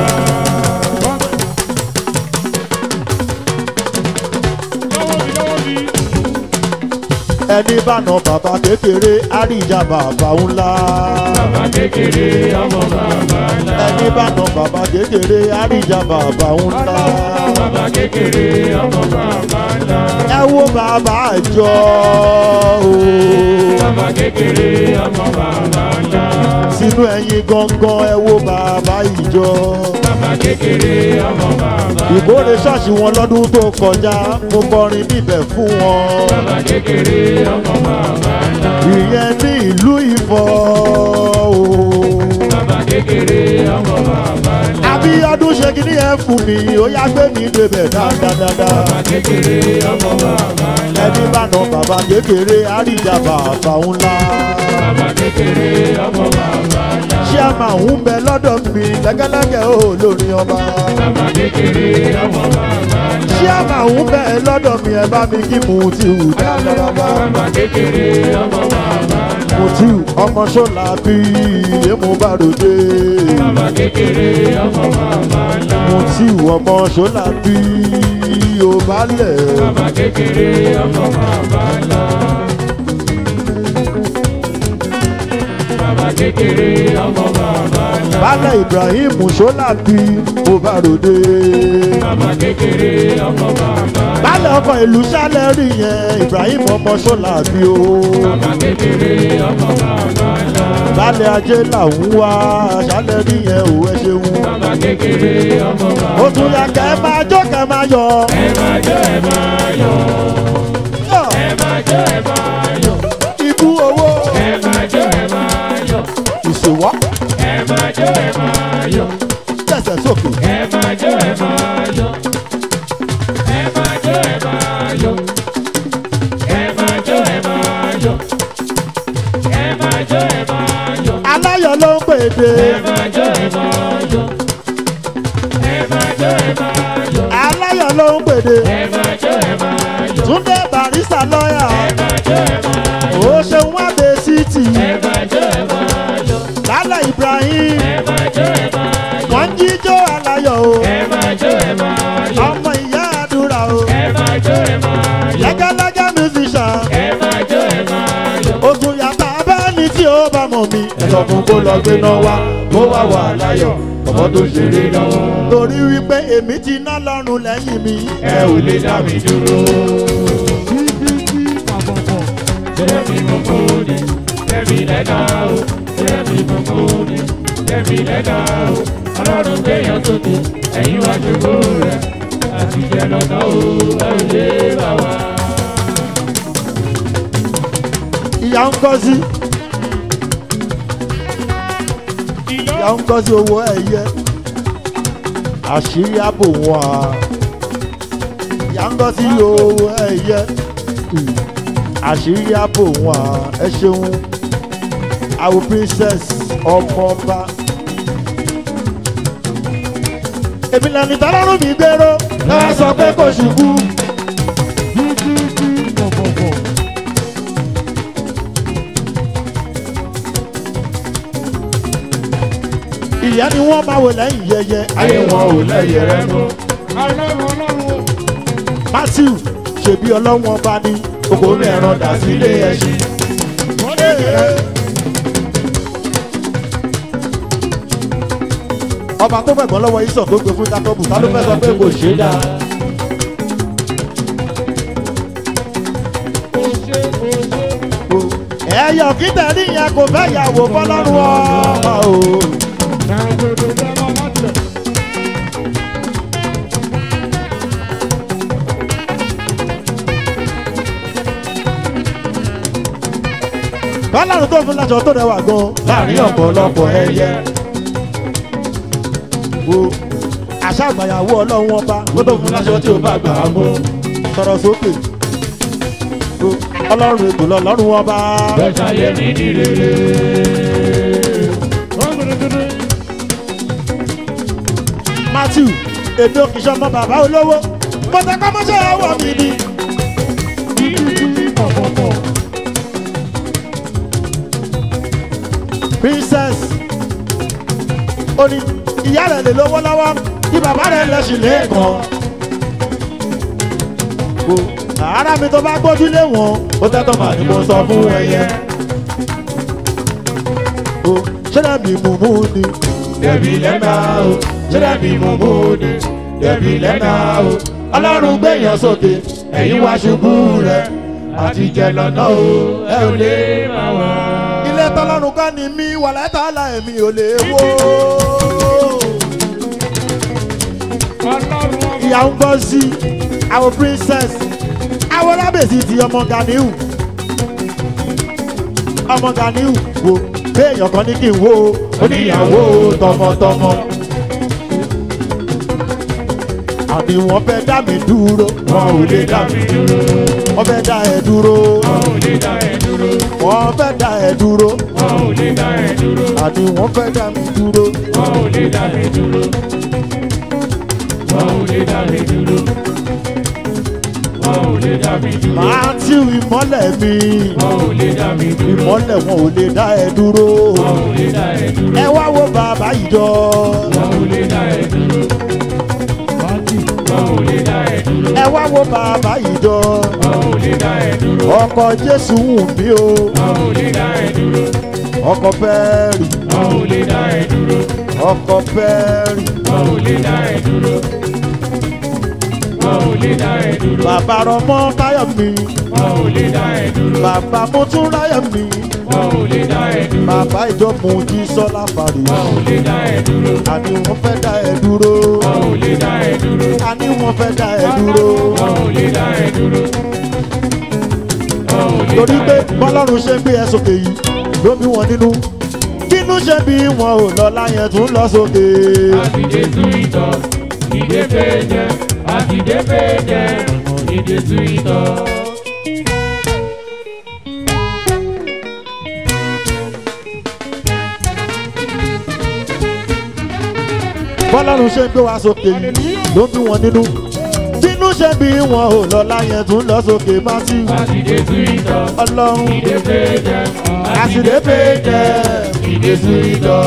Lọ́wọ́ mi lọ́wọ́ mi. ẹni bá nà bàbá kékeré àríjà bàbá ńlá Bàbá kékeré ọmọ bàbá ńlá. ẹni bá nà bàbá kékeré àríjà bàbá ńlá. Bàbá kékeré ọmọ bàbá ńlá. ẹ wo bàbá àjọ o Bàbá kékeré ọmọ bàbá ńlá. sínú ẹyin gangan ẹ wo bàbá ìjọ Bàbá kékeré ọmọ bàbá ńlá. ìkórè ṣọ́ọ̀ṣì wọn lọ́dún tó kọjá mo kọrin níbẹ̀ fún wọn Bàbá kékeré ọmọ bàbá ńlá. ìyẹn ní ìlú ìfọ̀ o Bàbá kékeré ọmọ bàbá ńlá. àbíyọdún ṣe kí ni ẹ fún mi ó yá gbé mi débẹ̀ dáadáa Bàbá kékeré ọmọ bàbá ńlá. ẹni bá nà bàbá kékeré àríjà bàbá ńlá. Bàbá kékeré ọmọ bàbá ńlá. ṣé a máa ń bẹ lọ́dọ̀ mi lẹ́gẹ́lẹ́gẹ́ ó lórí ọba. Bàbá kékeré ọmọ bàbá ńlá. ṣé a máa ń bẹ lọ́dọ̀ mi ẹ bá mi kí mu ti hù dáadáa. Bàbá kékeré ọmọ bàbá ńlá. mo ti hù ọmọ ṣọ́la bí èmo bá ròde. Bàbá kékeré ọmọ bàbá ńlá. mo ti hù ọmọ ṣọ́la bí o bá lẹ̀. Bàbá kékeré ọmọ bàbá ńlá. Bàbá kékeré ọmọ bàbá ńlá. bálẹ̀ ibrahim ṣọ́la bí o bá ròde. Bàbá kékeré ọmọ bàbá ńlá. bálẹ̀ ọkọ̀ ìlú ṣálẹ̀ rí yẹn ibrahim ọmọ ṣọ́la bí o. Bàbá kékeré ọmọ bàbá ńlá. bálẹ̀ ajé làwọn wá ṣálẹ̀ rí yẹn ò ẹ ṣeun. Bàbá kékeré ọmọ bàbá ó tún yà kẹ́ ẹ máa jó kẹ́ ẹ máa yọ. Ẹ máa jó ẹ máa yọ̀. Ẹ máa jó ẹ máa yọ̀. ikú owó Ẹ máa jó ẹ máa yọ̀. ìṣòwò Ẹ máa jó ẹ máa yọ̀. tẹ̀sẹ̀ sókè. Ẹ máa jó ẹ máa yọ̀. Ẹ máa jó ẹ máa yọ̀. Ẹ máa jó ẹ máa yọ̀. Ẹ máa jó ẹ máa yọ̀. aláyọ̀ ló ń pèdè Ẹ máa jó ẹ máa yọ̀. Ẹ máa jó ẹ máa yọ̀. aláyọ̀ ló ń pèdè Ẹ máa jó ẹ máa yọ̀. túndé barista lọ́yà Ẹ máa jó ẹ máa yọ̀. ó ṣeun wá dé síìtì Ẹ máa jó ẹ máa yọ̀. lálẹ́ ibrahim Ẹ máa jó ẹ máa yọ̀. wọ́n ń jíjó aláyọ̀ o Ẹ máa jó ẹ máa yọ̀. ọmọ ìyá àdúrà o Ẹ máa jó ẹ máa yọ̀. lẹ́gẹ́lẹ́gẹ́ musician Ẹ máa jó ẹ máa yọ̀. ogun yàtọ̀ abẹ́ni tí ó bá mọ̀ mi ẹ sọ fún kó lọ gbé náà wá kó wá wà láyọ̀ ọmọ tó ṣeré lọ́wọ́ torí wípé èmi ti ná lọ́rùn lẹ́yìn mi Ẹ ò lè dá mi dúró. Jẹ́mi mo kó ni, jẹ́mi lẹ́dá o, jẹ́mi mo kó ni, jẹ́mi lẹ́dá o. Ọlọ́run gbéyàn sókè, ẹ̀yin wá ṣògo rẹ̀, àti jẹ́ lọ́dọ̀ o, ẹ ò lè bá wa. ìyá ń kọ́ sí ìyá ń kọ́ sí owó ẹ̀yẹ àṣírí àbò wọn à ìyá ń kọ́ sí owó ẹ̀yẹ àṣírí àbò wọn à ẹ ṣeun àwọn princess ọmọọba èmi lẹni tọ́lọ́rùn mi gbèrò náà sọ pé kò ṣubú. ìyá ni wọ́n máa wò lẹ́yìn yẹyẹ Ayé wọn ò lẹ́yẹ rẹ mọ́. matthew ṣèbí ọlọ́wọ́n bá ní Kòkó mẹ́ràn dà sílé ẹṣin. ọba tó fẹ̀gbọ́n lọ́wọ́ ìsọ̀ tó gbé fún jacob ta ló fẹ́ sọ pé kò ṣe é dáa. ẹyọ kí tẹ̀lé yẹn kò fẹ́ yàwó fọlọ́run ọmọ o. fọlọ́run tó fún láṣọ tó rẹwà gan. Láàárín ọ̀pọ̀lọpọ̀ ẹyẹ. o àṣà àgbàyàwó ọlọ́run ọba Ó tó fún láṣọ tí ó bá gbà á mú. sọ̀rọ̀ sókè. o ọlọ́run ètò lọ́lọ́run ọba. Bẹ́ẹ̀ ṣayé mi ní rere. matthew èmi ò kì í ṣe ọmọ bàbá olówó mo tẹ kọ́ mọ́ṣẹ́ ọwọ́ mi ni. princess ó ní ìyá rẹ̀ lè lówó lọ́wọ́ kí bàbá rẹ̀ lẹ́sìn lẹ́ẹ̀kan. o ara mi tó bá gbójú lé wọn Ó tẹ́tọ̀ mà ní mo sọ fún ẹyẹ. o ṣẹlẹ̀ mi mú mú ni. Dẹ̀bi lẹ́nà o, ṣé dẹ̀bi mo mú ni? Dẹ̀bi lẹ́nà o, ọlọ́run gbẹ̀yàn sókè, ẹ̀yin wá ṣubú rẹ̀. Àti jẹ lọ́nà o, ẹ ò lè máa wá. ilé tọ́lọ́run kọ́ ni mí wàlẹ́ tààlà èmi ò lè wó. ìyá ń gbọ́ sí àwọn princess àwọn rábèsì ti ọmọ ganiu ọmọ ganiu wo béèyàn kan ní kí n wo Oníyàwó tọmọtọmọ, àbí wọ́n fẹ́ dá mi dúró wọn ò lè dá mi dúró. wọ́n fẹ́ dá ẹ dúró Wọn ò lè dá ẹ dúró. wọ́n fẹ́ dá ẹ dúró Wọn ò lè dá ẹ dúró. àbí wọ́n fẹ́ dá mi dúró Wọn ò lè dá mi dúró. Wọn ò lè dá mi dúró. Wọn ò lè dá mi dúró. matthew ìmọ́lẹ̀ mi Wọn ò lè dá mi dúró. ìmọ́lẹ̀ wọn ò lè dá ẹ dúró Wọn ò lè dá ẹ dúró. ẹ wá wo bàbá ìjọ Wọn ò lè dá ẹ dúró. Wọn ò lè dá ẹ dúró. ẹ wá wo bàbá ìjọ Wọn ò lè dá ẹ dúró. ọkọ jésù wù mí o Wọn ò lè dá ẹ dúró. ọkọ fẹ́ẹ́rì Wọn ò lè dá ẹ dúró. ọkọ fẹ́ẹ́rì Wọn ò lè dá ẹ dúró. Wọn ò lè dá ẹ dúró. bàbá rọmọ táyọ̀ mi Wọn ò lè dá ẹ dúró. bàbá mo tún ráyọ̀ mi Wọn ò lè dá ẹ dúró. bàbá ìjọ mo jí sọ́lá fàrí Wọn ò lè dá ẹ dúró. àní wọ́n fẹ́ dá ẹ dúró Wọn ò lè dá ẹ dúró. àní wọ́n fẹ́ dá ẹ dúró Wọn ò lè dá ẹ dúró. Wọn ò lè torí dá pé ẹ dúró. bọ́lọ́run ṣe ń gbé ẹ sókè yìí ló bí wọn nínú bínú ṣe bí wọn ò lọ láyẹn tún lọ sókè. Àtìdé tú ìtọ̀, ìdè péjẹ, àtìdé péjẹ, ìdè tú ìtọ̀. bọ́lọ́run ṣe ń gbé wa sókè yìí ló ń bí wọn nínú bínú ṣe bí wọn ò lọ láyẹn tún lọ sókè matthew Àtìdé túwítọ̀, ọlọ́run ìdè péjẹ, àṣìlè péjẹ ìdè túwítọ̀.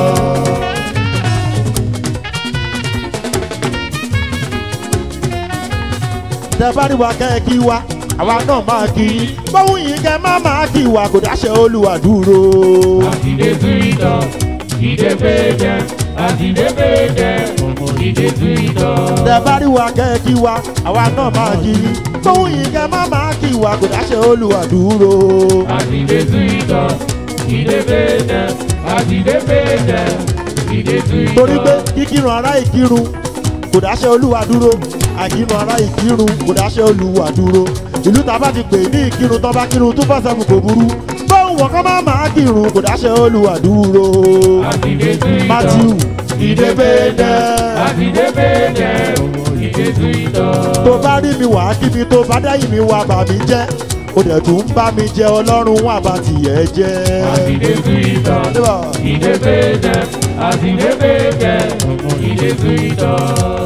tẹ bá rí wa kẹ́ ẹ kí wa àwa náà máa kí i bóun yìí kẹ́ má máa kí wa kò dáṣẹ olúwa dúró. Àtìdé túwítọ̀, ìdè péjẹ, àtìdé péjẹ, ìdè túwítọ̀. tẹ bá rí wa kẹ́ ẹ kí wa àwa náà máa kí i bóun yìí kẹ́ má máa kí wa kò dáṣẹ olúwa dúró. Àtìdé túwítọ̀, ìdè péjẹ, àtìdé péjẹ, ìdè túwítọ̀. torí pé kíkírun ará ìkírun kò dáṣẹ olúwa dúró àìkírun ará ìkírun kò dáṣẹ olúwa dúró ìlú tá a bá ti pè ní ìkírun tó bá kírun two four seven kò burú bóun wọ̀ kọ́ má máa kírun kò dáṣẹ olúwa dúró. Àtìdé túwítọ̀, matthew ìdébédé àtìdé péjẹ, ìdè túwítọ̀. tó bá rí mi wá kí mi tó bá dáyìí mi wá bà mí jẹ́ ó dẹ̀ tún ń bá mi jẹ ọlọ́run wà bá tìyẹ́ jẹ́. Àtìdé túwítọ̀. Débà. Ìdè péjẹ, àtìdé péjẹ, ìdè túwítọ̀.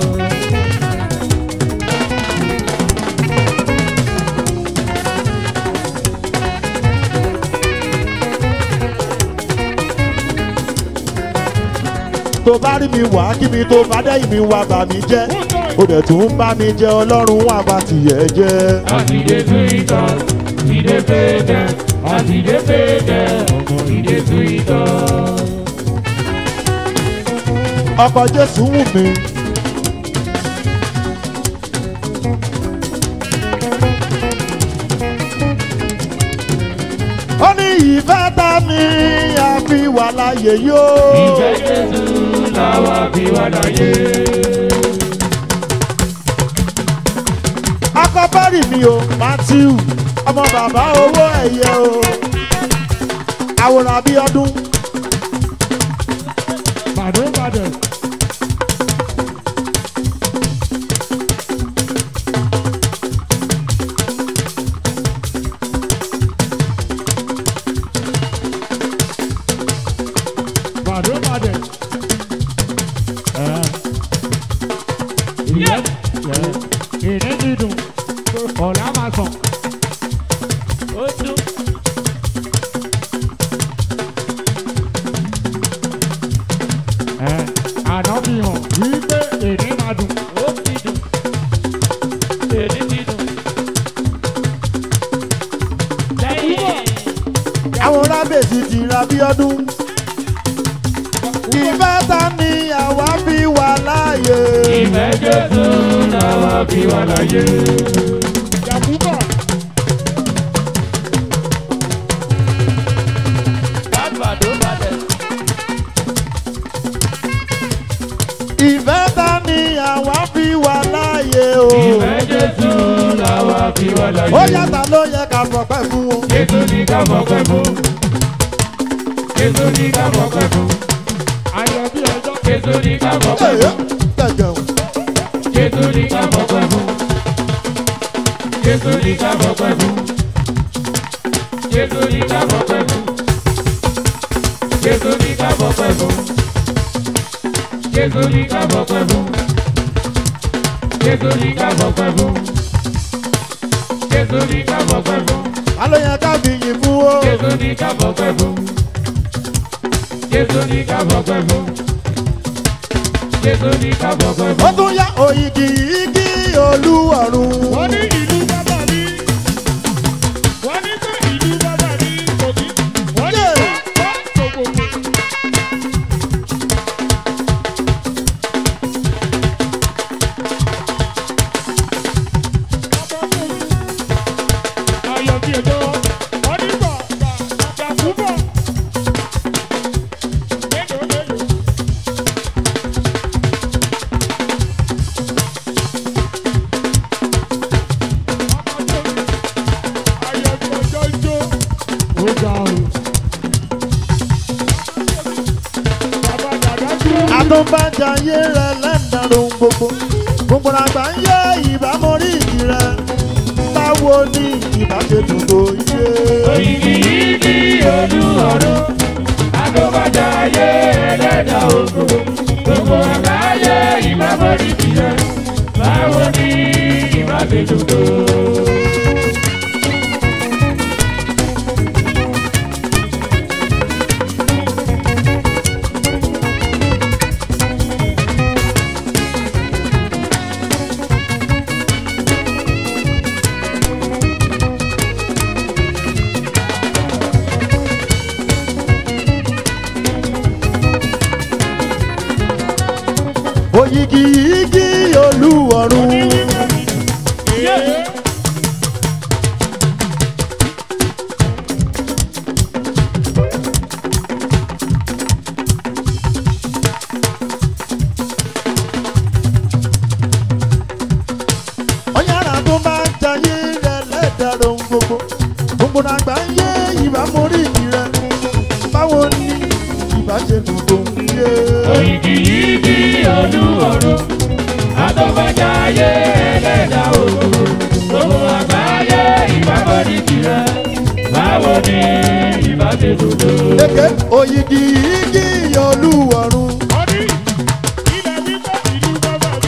tó bá rí mi wá kí mi tó bá dáyìí mi wá bà mí jẹ́ ó dẹ̀ tún ń bá mi jẹ ọlọ́run wà bá tìyẹ́ jẹ́. Àtìdé túwítọ̀, ìdè péjẹ, àtìdé péjẹ, ìdè túwítọ̀. ọkọ̀ jésù wù mí. ó ní ìfẹ́ tá mi àfi wà láàyè yóò. Ìfẹ́ Jésù làwa fi wá láyé. akọ́bárì mi o matthew ọmọ bàbá owó ẹ̀yẹ o àwòrán bíi ọdún Bàdó bàdó. Bàdó bàdó. Ìyá ìní dídùn ọ̀la máa sàn. Ó tún. àná fi hàn wípé èdè máa dùn. ó ti dùn èdè ti dùn. àwòrán bèsì ti ra bíi ọdún ìfẹ́ tá ni àwa fi wà láàyè. ìfẹ́ jésù làwa fi wà láyé. Yakuba. ìfẹ́ tá ni àwa fi wà láàyè o. ìfẹ́ jésù làwa fi wà láyé. ó yàtọ̀ ló yẹ ká fọpẹ́ fún wọn. Jésù ní ká fọpẹ́ fún. Jésù ní ká fọpẹ́ fún. Ayọ̀ bí ọjọ́. Jésù ní ká fọpẹ́ Ẹ̀yẹ́, fún. gẹ̀gẹ̀ o. Jésù ní ká fọpẹ́ fún. Jésù ní ká fọpẹ́ fún. Jésù ní ká fọpẹ́ fún. Jésù ní ká fọpẹ́ fún. Jésù ní ká fọpẹ́ fún. Jésù ní ká fọpẹ́ fún. Jésù ní ká fọpẹ́ fún. ta ló yẹ ká fi yìn fún o. Jésù ní ká fọpẹ́ fún. Jésù ní ká fọpẹ́ fún. Jésù ní ká fọpẹ́ ó fún. tún yá òyìgì igi olúwọ̀run. Wọ́n ní ìlú bàbá mi. Wọ́n ní pé ìlú bàbá mi kò kí. Wọ́n ní wá wá gbogbo. Ayọ̀ bí ẹjọ́. Wọ́n ní bàbá Yakuba. Mélòó mélòó. àtúbàjáyé rẹ lẹ́ńdàrún gbogbo gbogbo àgbà ń yẹ ìbámu rí ìdí rẹ báwo ni ìbáṣe dùn tó yé. Oyigi yigi olúwarò, adóbájá ayé ẹlẹ́dà ògo, gbogbo àgbáyé ti dùn tó. òyìgì igi olúwọ̀run. Yeah. ọ̀yàrá tó bá ń jayé rẹ̀ lẹ́dàrọ̀ ń gbogbo gbogbo nàgbà ń yé ìbámu orí rẹ̀ báwo ni ìbá ṣe dùn tó ń yé. Òyìgì yìí bí olúwọ̀run, àtọ́fẹ́jà ayé ẹlẹ́dà òru. Gbogbo àgbáyé ìbábọ̀dì tirẹ̀, báwo ni ìbá ti dùn tó? Eke òyìgì igi olúwọ̀run. Ọdí, ilẹ̀ wípé ìlú bàbá mi.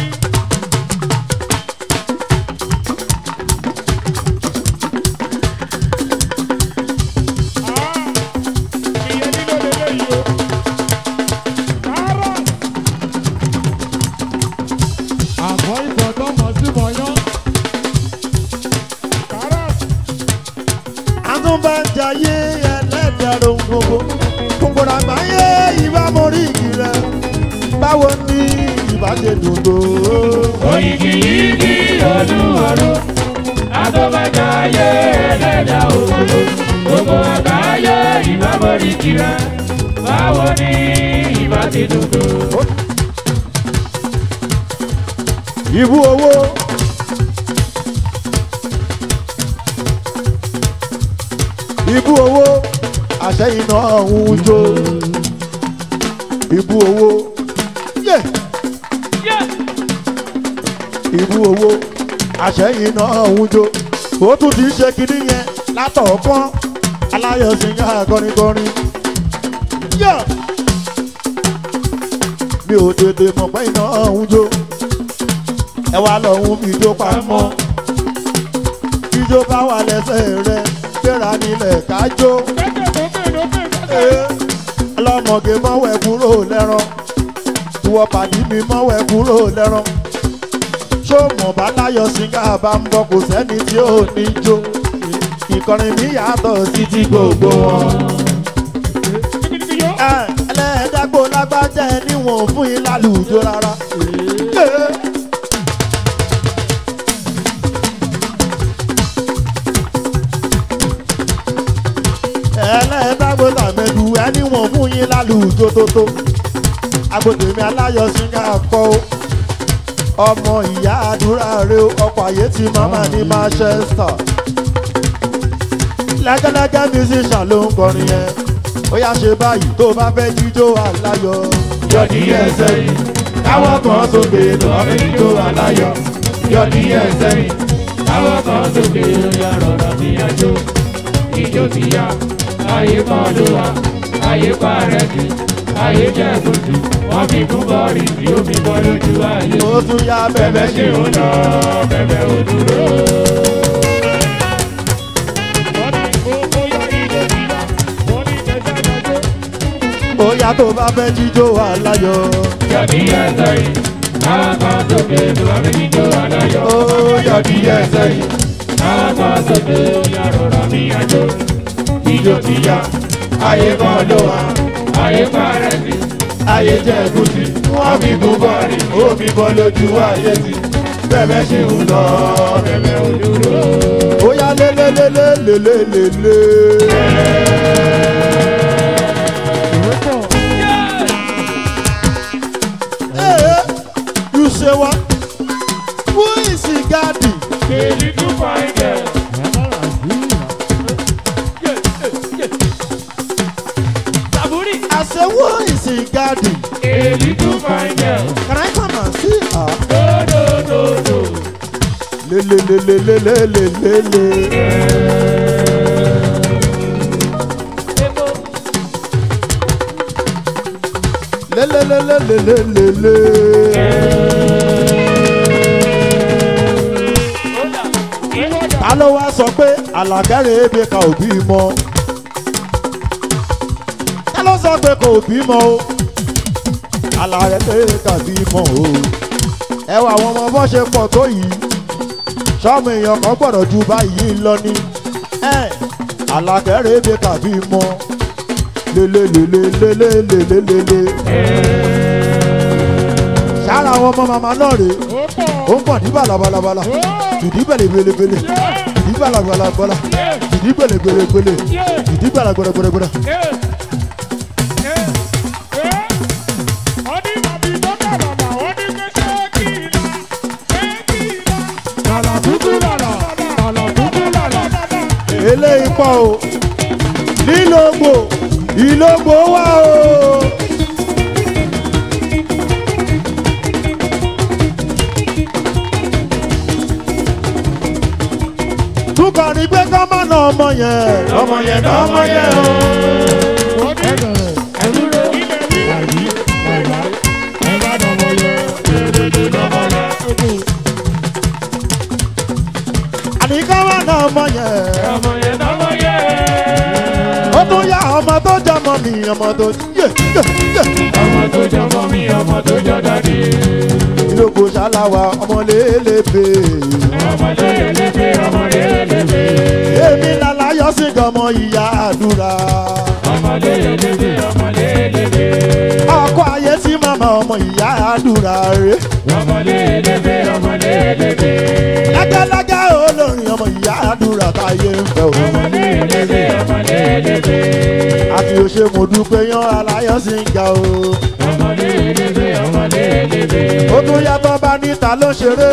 Ah, ìyẹn nílò lélẹ́yìí o. Rárá. àgọ́ ìbọn tó mọ̀ sí mọ̀yán. Rárá. àtúbàjáyé ẹlẹ́dàrọ̀ ń gbogbo gbogbo nàgbà ń yé ìbámu orí rẹ̀ báwo ni ìbá ṣe dùn tó. Òyìgì yìí bí olúwọ̀run, àtọ́fẹ́jà ayé ẹlẹ́dà òru. Gbogbo àgbáyé ìbábọ̀dì tirẹ̀, báwo ni ìbá ti dùn tó? ìbú owó. ìbú owó àṣẹyìn náà ń jó ìbú owó yé ìbú owó àṣẹyìn náà ń jó ó tún ti ṣe kinní yẹn látọ̀ọ̀kan aláyọ̀sìnká kọrinkọrin yé mi ò tètè mọ̀ pé iná ń jó ẹ wá lọ́hún fi jó pamọ́ ijó bá wà lẹ́sẹ̀ rẹ gbéra nílẹ̀ kájó Lókè, lókè, lókè, lókè. ọlọ́mọge mọ́wẹ́ kúrò lẹ́rán ìwọ pàdí mi mọ́wẹ́ kúrò lẹ́rán ṣó mọ̀ bá láyọ̀ síngá bá ń bọ̀ kò sẹ́ni tí ò ní jó ìkọrin mi yàtọ̀ sí ti gbogbo wọn. Dìgbìdìgbì yó. Ẹ, ẹlẹ́dàgbò lágbájá ẹ níwọ̀n fún yín lálùjọ rárá. Ẹ. ẹlẹ́dàgbò tàmẹ́dù ẹ níwọ̀n fún yín lálùjọ tótó. agbódèmí aláyọ̀ síngá kọ́ ó. ọmọ ìyá àdúrà rẹ ó, ọkọ̀ àyè tí màmá ní Manchester. lẹ́gẹ́lẹ́gẹ́ musician ló ń kọrin yẹn ó yá ṣe báyìí tó bá fẹ́ jíjó aláyọ̀. yọ̀dí ẹsẹ̀ yìí káwọ́ kan sókè lọ́rẹ́ ijó aláyọ̀ yọ̀dí ẹsẹ̀ yìí káwọ́ kan sókè lóyà rọ̀rọ̀ ní ẹjọ́ ijó ti yá ayé kan ló wà ayé parẹ́ sí ayé jẹ́ kùtù wọ́n fi kú bọ́ọ̀rì tí ó fi bọ́ lójú ayé ó tún yá bẹ́ẹ̀ bẹ̀bẹ̀ ṣe ń lọ bẹ́ẹ̀ ò dúró. Wọ́n ní owó yá ilé ti yá. Wọ́n ní ẹsẹ̀ lọ́jọ́. ó yá tó bá fẹ́ jíjó aláyọ̀. yọ̀dí ẹsẹ̀ yìí káwọ́ kan sókè lọ́rẹ́ ijó aláyọ̀. ó yọ̀dí ẹsẹ̀ yìí. Àwọn kan sókè lóyà rọ̀rọ̀ ní ẹjọ́ ijó ti yá ayé kan ló wà ayé parẹ́ sí ayé jẹ́ kùtì wọ́n fi kú bọ́ọ̀rì ó fi bọ́ lójú ayé sí bẹ́ẹ̀ ṣe ń lọ bẹ́ẹ̀ ò dúró. ó yá lélélélélélélélé. Hey, you say what? Who is he guarding? Èyí tún fa ẹ̀jẹ̀. I say who is he guarding? Èyí tún fa ẹ̀jẹ̀. Can I come and see her? Dòdòdòdò. Lélélélélélélélé. Lélélélélélélélé. ta ló wá sọ pé àlàkẹ́rẹ́ ebe ka ò bímọ ta ló sọ pé kò bímọ o àlàkẹ́rẹ́ ka bímọ o ẹ wà àwọn ọmọ bọ́ ṣe pọ̀ tó yìí sọ́ọ̀mù èèyàn kan gbọ́dọ̀ ju báyìí lọ ní ẹ àlàkẹ́rẹ́ ebe ka bímọ lélelelelelelelelele sára àwọn ọmọ màmá náà rèé ó ó pọ̀ ń pọ̀ ní balabalabala ó ìdí bẹ̀lẹ̀bẹ̀lẹ̀bẹ̀lẹ̀ ìdí balabalabala ìdí bẹ̀lẹ̀gbẹ̀lẹ̀gbẹ̀lẹ̀ ìdí balagbẹ̀rẹ̀gbẹ̀rẹ̀ Lala tutu lala, lala tutu lala. eléyìí pọ̀ o lílògbò ìlògbò wà o. túkọ̀ ní pé ká má nà ọmọ yẹn ọmọ yẹn nà ọmọ yẹn o. àní ká má nà ọmọ yẹn. ó tún yá ọmọ tó jọmọ mi ọmọ tó yé yé yé. ìlògbò ṣáláwa ọmọ lélẹ́bẹ̀. èmi lálàyọ̀ sí gọmọ ìyá àdúrà. ọkọ ayé sí màmá ọmọ ìyá àdúrà rẹ̀. lágálágá olórin ọmọ ìyá àdúrà táyé ń fẹ́ o. àfi òṣè mo dúpẹ́ yan aláyọ̀ sí ń ga o. ó tún yàtọ̀ bá níta ló ṣeré.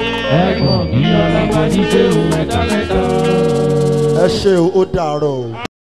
ẹ ṣe o ó dàárọ̀ o.